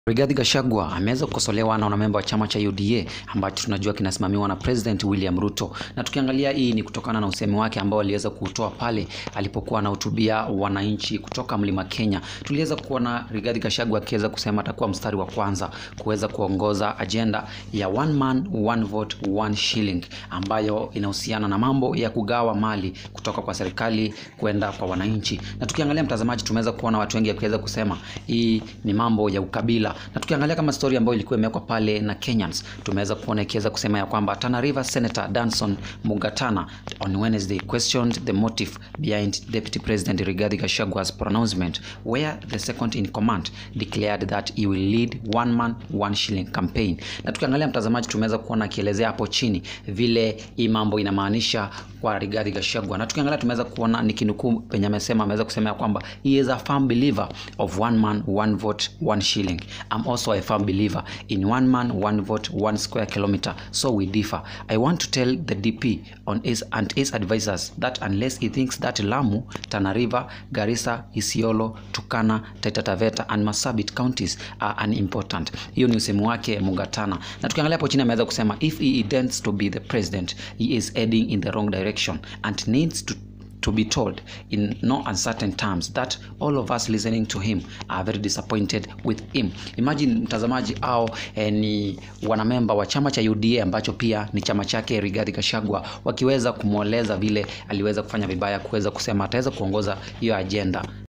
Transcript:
Rigathi Gachagua ameweza kukosolewa na wanamemba wa chama cha UDA ambacho tunajua kinasimamiwa na President William Ruto, na tukiangalia hii ni kutokana na usemi wake ambao aliweza kutoa pale alipokuwa anahutubia wananchi kutoka Mlima Kenya. Tuliweza kuona Rigathi Gachagua akiweza kusema atakuwa mstari wa kwanza kuweza kuongoza ajenda ya one man one vote one shilling ambayo inahusiana na mambo ya kugawa mali kutoka kwa serikali kwenda kwa wananchi. Na tukiangalia mtazamaji, tumeweza kuona watu wengi wakiweza kusema hii ni mambo ya ukabila na tukiangalia kama story ambayo ilikuwa imewekwa pale na Kenyans, tumeweza kuona ikiweza kusema ya kwamba Tana River Senator Danson Mugatana on Wednesday questioned the motive behind Deputy President Rigathi Gachagua's pronouncement where the second in command declared that he will lead one man one shilling campaign. Na tukiangalia mtazamaji, tumeweza kuona akielezea hapo chini vile hii mambo inamaanisha kwa Rigathi Gachagua, na tukiangalia tumeweza kuona nikinukuu penye amesema, ameweza kusema ya kwamba he is a firm believer of one man one vote one shilling I'm also a firm believer in one man, one vote, one square kilometer. So we differ. I want to tell the DP on his and his advisors that unless he thinks that Lamu, Tana River, Garissa, Isiolo, Turkana, Taita Taveta and Marsabit counties are unimportant. Hiyo ni usemi wake Mugatana. Na tukiangalia hapo chini ameweza kusema if he intends to be the president, he is heading in the wrong direction and needs to to be told in no uncertain terms that all of us listening to him are very disappointed with him. Imagine mtazamaji, au eh, ni wanamemba wa chama cha UDA ambacho pia ni chama chake Rigathi Gachagua wakiweza kumweleza vile aliweza kufanya vibaya, kuweza kusema ataweza kuongoza hiyo ajenda